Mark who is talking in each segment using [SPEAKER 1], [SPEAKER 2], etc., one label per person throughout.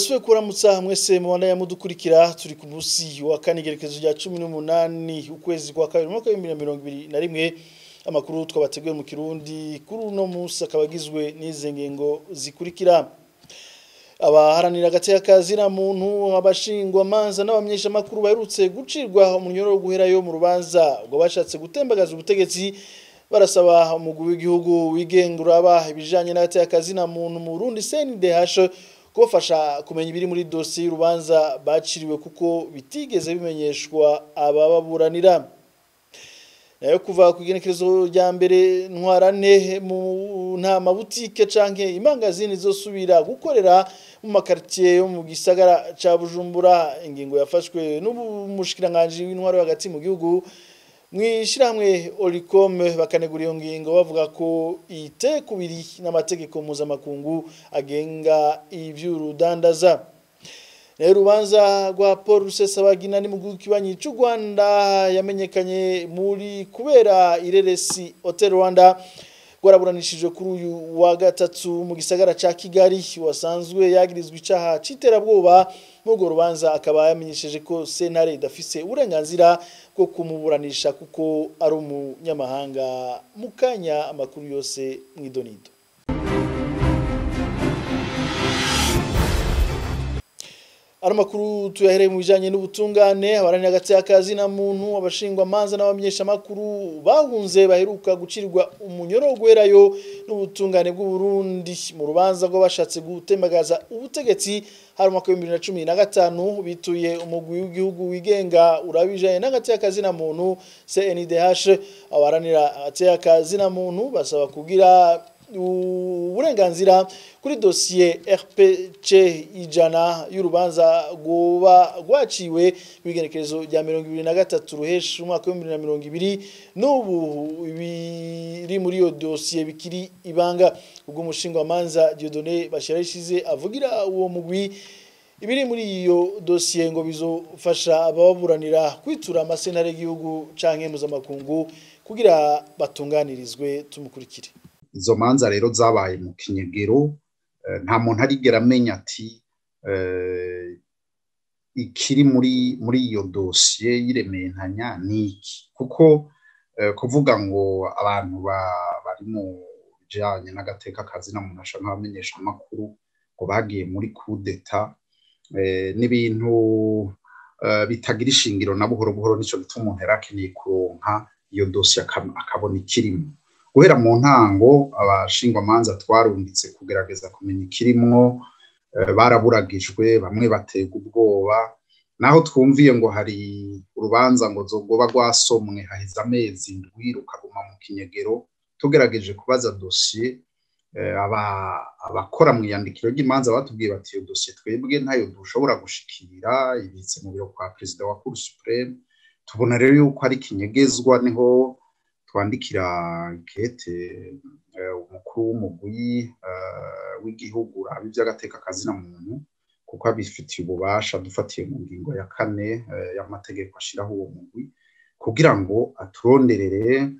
[SPEAKER 1] ndasubiye kuramutsa mwese mubanda ya mudukurikira turi ku munsi wa kane igerekezo rya cumi n'umunani ukwezi kwa kabiri umwaka w'ibihumbi bibiri na mirongo ibiri na rimwe amakuru twabateguye mu kirundi kuri uno munsi akaba agizwe n'izi ngingo zikurikira abaharanira agateka kazina muntu abashingwa manza n'abamenyeshamakuru baherutse gucirwa umunyoro wo guherayo mu rubanza ngo bashatse gutembagaza ubutegetsi barasaba umugwi w'igihugu wigenga uraba ibijanye n'agateka kazina muntu mu Burundi CNDH kubafasha kumenya ibiri muri dosiye y'urubanza baciriwe kuko bitigeze bimenyeshwa abababuranira nayo kuva ku igenekerezo rya mbere ntwarane mu nta mabutike canke imangazini zosubira gukorera mu makartier yo mu gisagara ca Bujumbura ingingo yafashwe n'umushikiranganji w'intwaro hagati mu gihugu mwishirahamwe Olicom bakanegura iyo ngingo bavuga ko ite kubiri n'amategeko mpuzamakungu agenga ivy'urudandaza rero urubanza rwa Paul Rusesabagina ni mu gihugu kibanyi cy'u Rwanda yamenyekanye muri kubera ireresi Hotel Rwanda rwaraburanishijwe kuri uyu wa gatatu mu gisagara ca Kigali wasanzwe yagirizwa icaha c'iterabwoba muri urwo rubanza akaba yamenyesheje ko sentare idafise uburenganzira bwo kumuburanisha kuko ari umunyamahanga mu kanya amakuru yose mw'idonido Ano makuru tuyahereye mu bijanye n'ubutungane abarani hagati y'akazi na muntu abashingwa manza n'abamenyesha makuru bahunze baheruka gucirirwa umunyoro gwerayo n'ubutungane bw'u Burundi mu rubanza rwo bashatse gutembagaza ubutegetsi hari mu mwaka wa 2015 bituye umugwi w'igihugu wigenga urabijanye n'agati y'akazi na muntu CNDH abaranira hagati y'akazi na muntu basaba kugira uburenganzira kuri dosiye RPC ijana y'urubanza rwoba rwaciwe bigenekerezo rya 2023 ruhesha umwaka wa 2020 n'ubu biri muri iyo dosiye bikiri ibanga ubwo umushinga wa manza Dieudonné Bashirahishize avugira uwo mugwi ibiri muri iyo dosiye ngo bizofasha ababuranira kwitura amasentare y'igihugu canke mpuzamakungu kugira batunganirizwe tumukurikire
[SPEAKER 2] izo manza rero zabaye mu kinyegero nta muntu arigera amenya ati ikiri muri muri iyo dosiye y'irementanya ni iki kuko kuvuga ngo abantu bari mu bijyanye n'agateka kazi na muntu ashaka nk'abamenyesha amakuru ngo bagiye muri kudeta n'ibintu bitagira ishingiro na buhoro buhoro nicyo gituma umuntu yari akeneye kuronka iyo dosiye akabona ikirimo guhera mu ntango abashingwamanza twarunditse kugerageza kumenya ikirimwo baraburagijwe bamwe baterwa ubwoba naho twumviye ngo hari urubanza ngo zogoba rwasomwe haheze amezi ndwi rukaguma mu kinyegero tugerageje kubaza dosiye abakora mu iyandikiro ry'imanza batubwiye bati iyo dosiye twebwe ntayo dushobora gushikira ibitse mu biro kwa perezida wa cour supreme tubona rero yuko ari kinyegezwa niho twandikira kete umukuru w'umugwi w'igihugu uraba iby'agateka kazina muntu kuko abifitiye ububasha dufatiye mu ngingo ya kane y'amategeko ashyiraho uwo mugwi kugira ngo aturonderere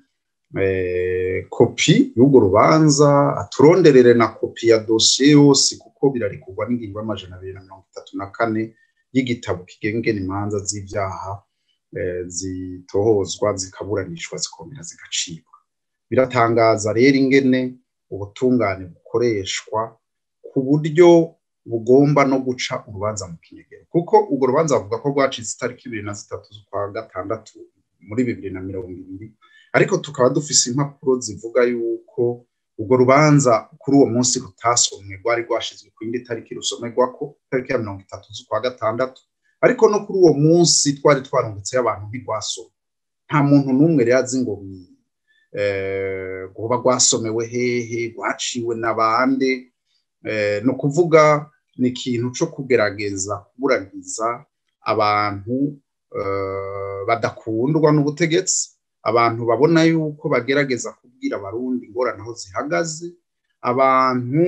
[SPEAKER 2] kopi y'urwo rubanza aturonderere na kopi ya dosiye yose kuko birarikugwa n'ingingo y'amajana abiri na mirongo itatu na kane y'igitabo kigengena imanza z'ibyaha zitohozwa zikaburanishwa zikongera zigacibwa biratangaza rero ingene ubutungane bukoreshwa ku buryo bugomba no guca urubanza mu kinyegero kuko urwo rubanza bavuga ko rwacitse itariki ibiri na zitatu z'ukwa gatandatu muri bibiri na mirongo ibiri ariko tukaba dufise impapuro zivuga yuko urwo rubanza kuri uwo munsi rutasomwe rwari rwashizwe ku yindi tariki rusomerwako itariki ya mirongo itatu z'ukwa gatandatu ariko no kuri uwo munsi twari twarungutseyo abantu ntirwasoma nta muntu n'umwe rero azi ngo rwoba rwasomewe hehe rwaciwe n'abande ni ukuvuga ni ikintu cyo kugerageza kuburagiza abantu badakundwa n'ubutegetsi abantu babona yuko bagerageza kubwira abarundi ingorane aho zihagaze abantu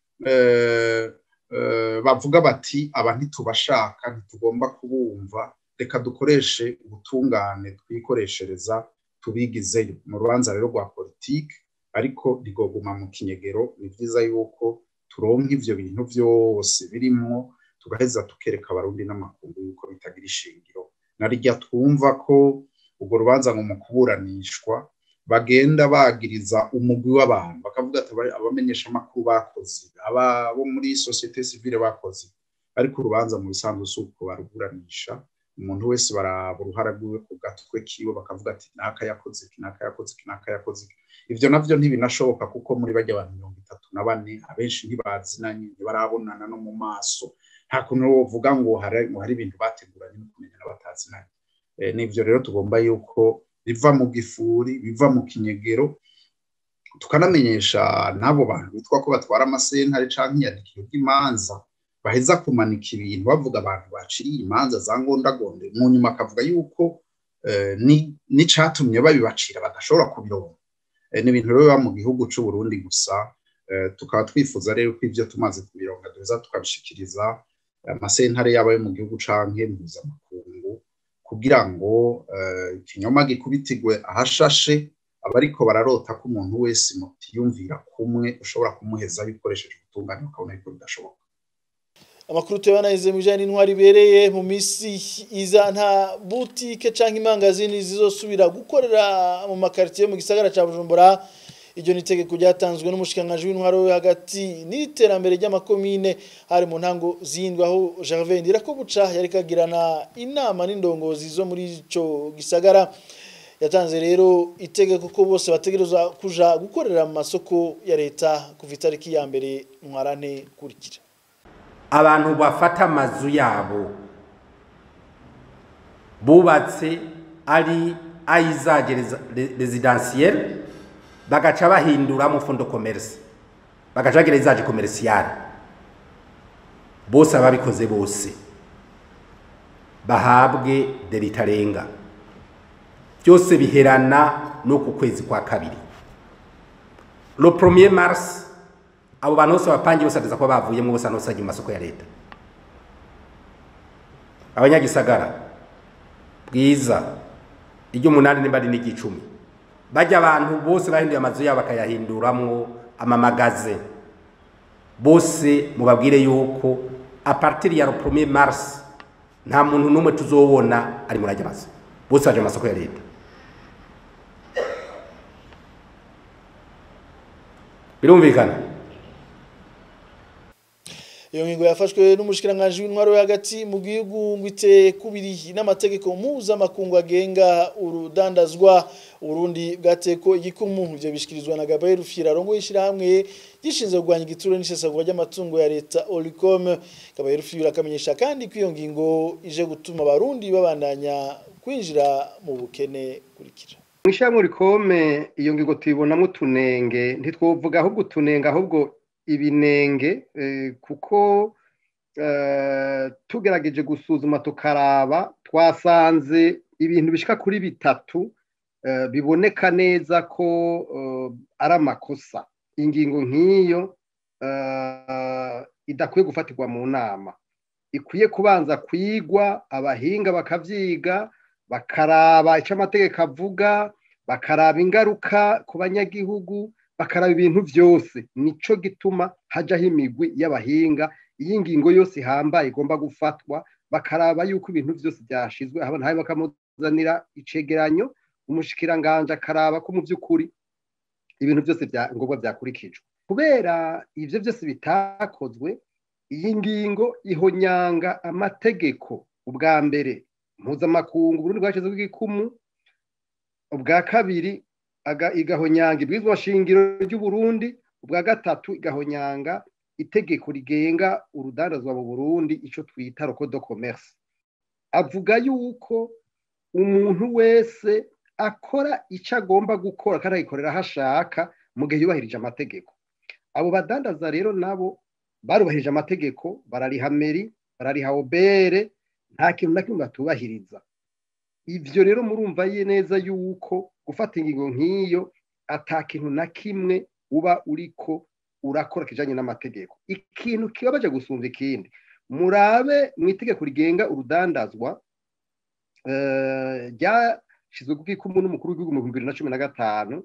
[SPEAKER 2] bavuga bati aba ntitubashaka ntitugomba kubumva reka dukoreshe ubutungane twikoreshereza tubigizeyo mu rubanza rero rwa politiki ariko rigoguma mu kinyegero ni byiza yuko turonka ivyo bintu byose birimwo tugaheza tukereka abarundi n'amakungu yuko bitagira ishingiro narirya twumva ko urwo rubanza ngo mu kuburanishwa bagenda bagiriza umugwi w'abantu bakavuga ati abamenyesha amakuru bakoze aba bo muri sosiyete sivile bakoze ariko urubanza mu bisanzwe si uko baruburanisha umuntu wese baraba uruhara rwiwe ku gatwe kiwe bakavuga ati naka yakoze iki naka yakoze iki naka yakoze iki ivyo navyo ntibinashoboka kuko muri bajya abantu mirongo itatu na bane abenshi ntibazinanye ntibarabonana no mu maso nta kuntu wovuga ngo hari ibintu bateguranye no kumenya n'abatazinanye n'ivyo rero tugomba yuko biva mu gifuri biva mu kinyegero tukanamenyesha n'abo bantu bitwa ko batwara amasentare canke iyandikiro ry'imanza baheza kumanika ibintu bavuga abantu baciriye imanza za ngondagonde mu nyuma akavuga yuko n'icatumye babibacira badashobora kubironka ni ibintu rero biba mu gihugu c'u Burundi gusa tukaba twifuza rero ko ivyo tumaze kubironka duheza tukabishikiriza amasentare yaba yo mu gihugu canke mpuzamakungu kugira ngo ikinyoma gikubitigwe ahashashe abariko bararota ko umuntu wese mutiyumvira kumwe ushobora kumuheza bikoresheje ubutungane ukabona yuko bidashoboka
[SPEAKER 1] amakuru tubanahize mu bijyanye n'intwari ibereye mu minsi iza nta butike cyangwa imangazini zizosubira gukorera mu makaritsiye mu gisagara cya bujumbura iryo ni itegeko ryatanzwe n'umushikiranganji w'intwaro we hagati n'iterambere ry'amakomine hari mu ntango zindwi aho Gervais Ndirakobuca yari kagirana inama n'indongozi zo muri ico gisagara yatanze rero itegeko ko bose bategerezwa kuja gukorera mu masoko ya leta kuva itariki ya mbere ntwarane kurikira
[SPEAKER 3] abantu bafata amazu yabo bubatse ari ayizage residentielle bagaca bahinduramo fondo commerce bagaca bagira izaje commercial bose ababikoze bose bahabwe deritarenga byose biherana no ku kwezi kwa kabiri le premier mars abo bantu bose bapangiye bose ateza kuba bavuyemo bose hano mu masoko ya leta abanyagisagara bwiza iry'umunani nimba ari n'iry'icumi bajya abantu bose bahinduye amazu yabo bakayahinduramwo amamagaze bose mubabwire yuko apartiri ya premier mars nta muntu n'umwe tuzobona ari muri ajya amazu bose baje mu masoko ya leta birumvikana
[SPEAKER 1] iyo ngingo yafashwe n'umushikiranganji w'intwaro yo hagati mu gihugu ngo iteye kubiri n'amategeko mpuzamakungu agenga urudandazwa uburundi bwateko igikumu ivyo bishikirizwa na Gabriel Rufyirarongo y'ishirahamwe gishinzwe kurwanya igituro n'isesagura ry'amatungo ya leta Olicom Gabriel Rufyira akamenyesha kandi ko iyo ngingo ije gutuma abarundi babandanya kwinjira mu bukene kurikira
[SPEAKER 4] Mwishamwe Olicom iyo ngingo tuyibonamo tunenge ntitwovuga ahubwo tunenge ahubwo ibinenge kuko tugerageje gusuzuma tukaraba twasanze ibintu bishika kuri bitatu biboneka neza ko ari amakosa ingingo nk'iyo idakwiye gufatirwa mu nama ikwiye kubanza kwigwa abahinga bakabyiga bakaraba icyo amategeko avuga bakaraba ingaruka ku banyagihugu bakaraba ibintu byose nico gituma hajyaho imigwi y'abahinga iyi ngingo yose ihambaye igomba gufatwa bakaraba yuko ibintu byose byashizwe nawe bakamuzanira icegeranyo umushikiranganje akaraba ko mu by'ukuri ibintu byose ngombwa byakurikijwe kubera ibyo byose bitakozwe iyi ngingo ihonyanga amategeko ubwa mbere mpuzamakungu uburundi bwashyizeho igikumu ubwa kabiri igahonyanga ibwirizwa shingiro ry'uburundi ubwa gatatu igahonyanga itegeko rigenga urudandazwa mu burundi icyo twita rokodo commerce avuga yuko umuntu wese akora icyo agomba gukora kandi agikorera aho ashaka mu gihe yubahirije amategeko abo badandaza rero nabo barubahirije amategeko barariha meri barariha obere nta kintu na kimwe batubahiriza ibyo rero murumva ye neza yuko gufata ingingo nk'iyo ata kintu na kimwe uba uriko urakora kijanye n'amategeko ikintu kibabaje gusumva ikindi murabe mu itegeko rigenga urudandazwa ryashyizwe ku ikumu n'umukuru w'igihugu mu bihumbi bibiri na cumi na gatanu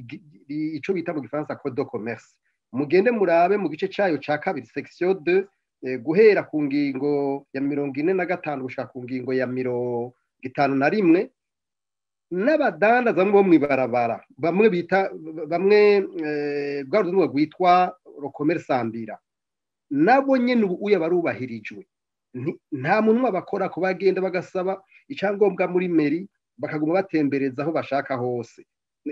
[SPEAKER 4] ico bita mu gifaransa code de commerce mugende murabe mu gice cayo ca kabiri section de guhera ku ngingo ya mirongo ine na gatanu gushaka ku ngingo ya mirongo itanu na rimwe n'abadandaza bamwe bo mu ibarabara bamwe bita bamwe bwa rudurwa rwitwa rokomerisambira nabo nyine ubu uya barubahirijwe nta muntu bakora ko bagenda bagasaba icyangombwa muri meri bakaguma batembereza aho bashaka hose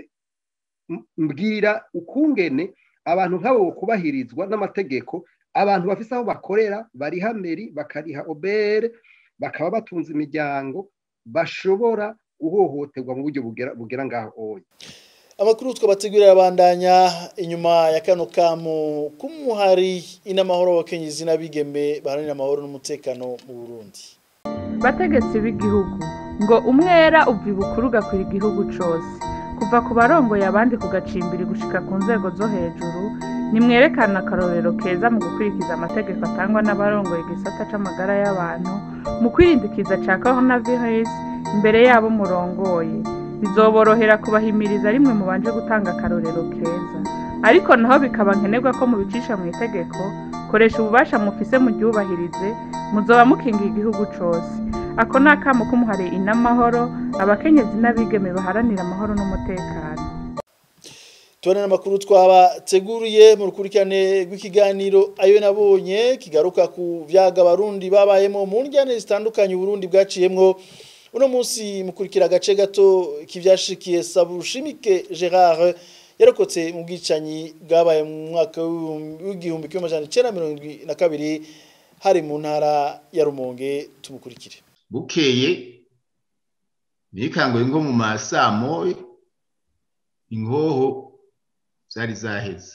[SPEAKER 4] mbwira ukungene abantu nk'abo kubahirizwa n'amategeko abantu bafite aho bakorera bariha meri bakariha obere bakaba batunze imiryango bashobora guhohoterwa mu buryo bugera ngaho oya
[SPEAKER 1] amakuru twabategurira abandanya inyuma ya kano kamu k'umuhari inamahoro abakenyezi n'abigeme baharanira amahoro n'umutekano mu burundi
[SPEAKER 5] bategetsi b'igihugu ngo umwera uva ibukuru ugakwira igihugu cyose kuva ku barongoye abandi kugacimbiri gushika ku nzego zo hejuru nimwerekana akarorero keza mu gukurikiza amategeko atangwa n'abarongoye igisata c'amagara y'abantu mu kwirindikiza ca coronavirus imbere yabo murongoye bizoborohera kubahimiriza rimwe mubanje gutanga akarorero keza ariko naho bikaba nkenerwa ko mubicisha mu itegeko koresha ububasha mufise mu ryubahirize muzoba mukingiye igihugu cose ako ni akamo k'umuhari inamahoro abakenyezi n'abigeme baharanira amahoro n'umutekano
[SPEAKER 1] tubona n'amakuru twabateguriye mu rukurikirane rw'ikiganiro ayo nabonye kigaruka ku byaga abarundi babayemo mu njyane zitandukanye uburundi bwaciyemwo uno munsi mukurikira agace gato k'ibyashikiye sabushimike gerard yarokotse mu bwicanyi bwabaye mu mwaka w'igihumbi kimwe amajana icyenda mirongo irindwi na kabiri hari mu ntara ya rumonge tumukurikire
[SPEAKER 6] bukeye bikanguye nko mu masamo ingoho zari zaheze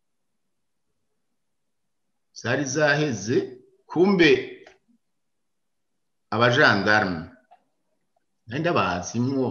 [SPEAKER 6] zari zaheze kumbe abajandarume nari ndabazimwo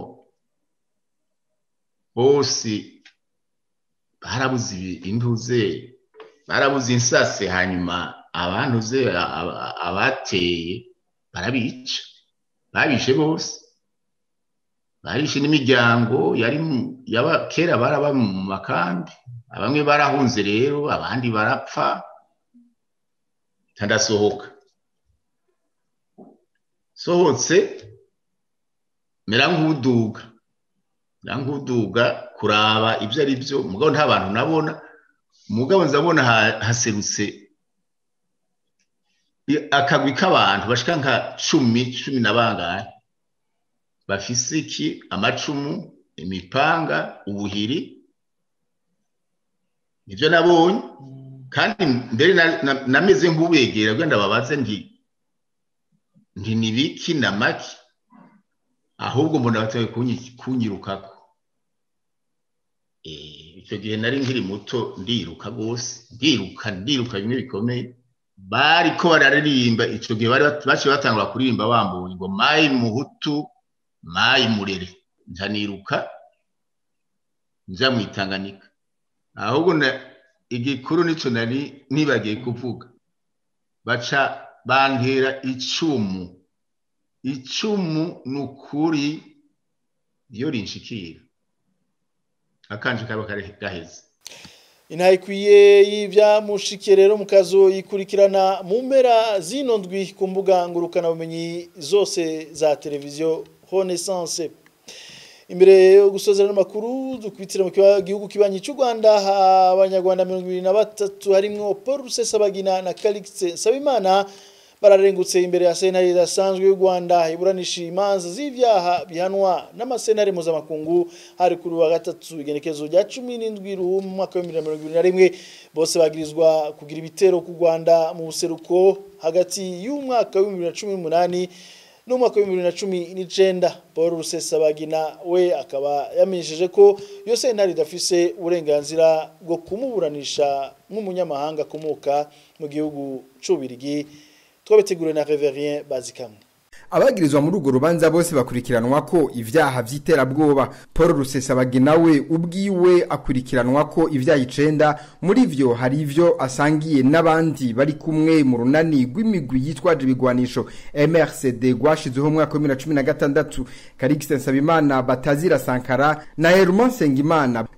[SPEAKER 6] bose barabuze intuze barabuze insase hanyuma abantuze abateye barabica babishe bose barishe n'imiryango yari kera baraba mu makambi bamwe barahunze rero abandi barapfa ntadasohoka sohotse mera nk'uduga mera nk'uduga kuraba ibyo ari byo mugabo nta bantu nabona mugabo nzabona haserutse akagwi k'abantu bashika nka cumi cumi na bangahe bafise iki amacumu imipanga ubuhiri nibyo nabonye kandi mbere nameze nk'ubegera wenda babaze nti nti nibiki na maki ahubwo mbona batawe kunyirukako icyo gihe nari nkiri muto ndiruka rwose ndiruka ndiruka bimwe bikomeye bari ko bararirimba icyo gihe baciye batangura kuririmba bambuye ngo mayi muhutu mayi murere njaniruka njya mu itanganika ahubwo igikuru nicyo nari nibagiye kuvuga baca bantera icumu icumu ni ukuri iyo rinshikira akanje kaba gaheze
[SPEAKER 1] intaha ikwiye y'ibyamushikiye rero mu kazu yikurikirana mu mpera zino ndwi ku mbuga ngurukanabumenyi zose za televiziyo renaissance imbere yo gusozera n'amakuru dukubitira mu gihugu kibanyi cy'u rwanda abanyarwanda mirongo ibiri na batatu harimwo paul rusesabagina na calixte nsabimana bararengutse imbere ya sentare idasanzwe y'u rwanda iburanisha imanza z'ibyaha bihanwa n'amasenare mpuzamakungu hari kuri wa gatatu igenekezo rya cumi n'indwi ruhu mu mwaka w'ibihumbi mirongo ibiri na rimwe bose bagirizwa kugira ibitero ku rwanda mu buseruko hagati y'umwaka w'ibihumbi bibiri na cumi n'umunani n'umwaka w'ibihumbi bibiri na cumi n'icenda paul rusesabagina we akaba yamenyesheje ko iyo sentare idafise uburenganzira bwo kumuburanisha nk'umunyamahanga akomoka mu gihugu c'ubirigi twabiteguriwe na reverien bazikamwe
[SPEAKER 7] abagirizwa muri urwo rubanza bose bakurikiranwa ko ibyaha by'iterabwoba paul rusesabagina we ubwiwe akurikiranwa ko ibyaha icenda muri vyo hari ivyo asangiye n'abandi bari kumwe mu runani rw'imigwi yitwaje ibigwanisho mrcd rwashizweho mu mwaka wa bibiri na cumi na gatandatu karikisi nsabimana batazira sankara na herman nsengimana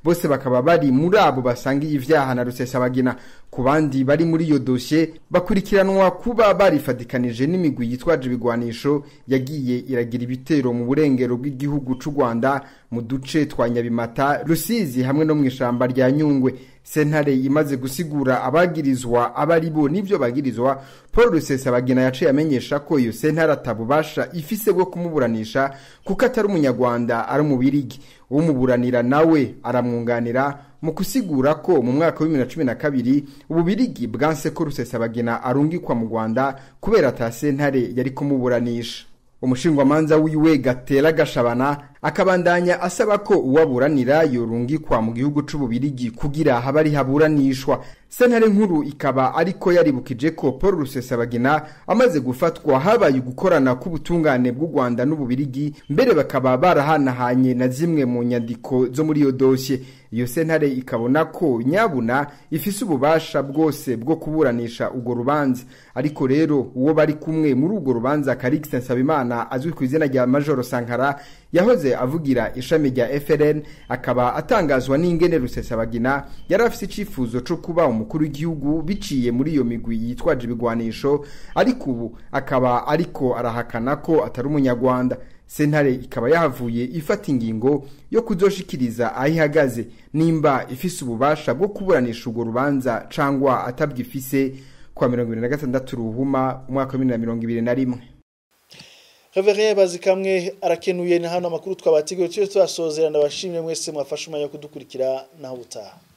[SPEAKER 7] bose bakaba bari muri abo basangiye ivyaha na rusesabagina ku bandi bari muri iyo dosiye bakurikiranwa kuba barifatikanije n'imigwi yitwaje ibigwanisho yagiye iragira ibitero mu burengero bw'igihugu c'u Rwanda mu duce twa Nyabimata Rusizi hamwe no mu ishamba rya Nyungwe sentare imaze gusigura abagirizwa abari bo n'ivyo bagirizwa Paul Rusesabagina yaciye amenyesha ko iyo sentare atabubasha ifise bwo kumuburanisha kuko atari umunyarwanda ari umubirigi umuburanira nawe aramwunganira mu kusigura ko mu mwaka wa 2012 ububirigi bwanse ko Rusesabagina arungikwa mu Rwanda kubera ata sentare yari kumuburanisha umushingwamanza wiwe gatera gashabana akabandanya asaba ko uwaburanira yorungikwa mu gihugu c'ububirigi kugira habe ari haburanishwa sentare nkuru ikaba ariko yaribukije ko paul rusesabagina amaze gufatwa habaye ugukorana k'ubutungane bw'u rwanda n'ububirigi mbere bakaba barahanahanye na zimwe mu nyandiko zo muri iyo dosiye iyo sentare ikabona ko nyabuna ifise ububasha bwose bwo kuburanisha urwo rubanza ariko rero uwo bari kumwe muri urwo rubanza karikisi nsabimana azwi ku izina rya majoro sankara yahoze avugira ishami rya FRN akaba atangazwa n'ingene rusesabagina yari afise icifuzo co kuba umukuru w'igihugu biciye muri iyo migwi yitwaje ibigwanisho ariko ubu akaba ariko arahakana ko atari umunyarwanda sentare ikaba yahavuye ifata ingingo yo kuzoshikiriza aho ihagaze nimba ifise ububasha bwo kuburanisha urwo rubanza cangwa atabwifise kwa mirongo ibiri na gatandatu ruhuma umwaka wa bibiri na mirongo ibiri na rimwe
[SPEAKER 1] Reverend Bazikamwe arakenuye na hano amakuru twabateguriye tyo twasozerana abashimye mwese mwafashe umwanya wo kudukurikira naho utaha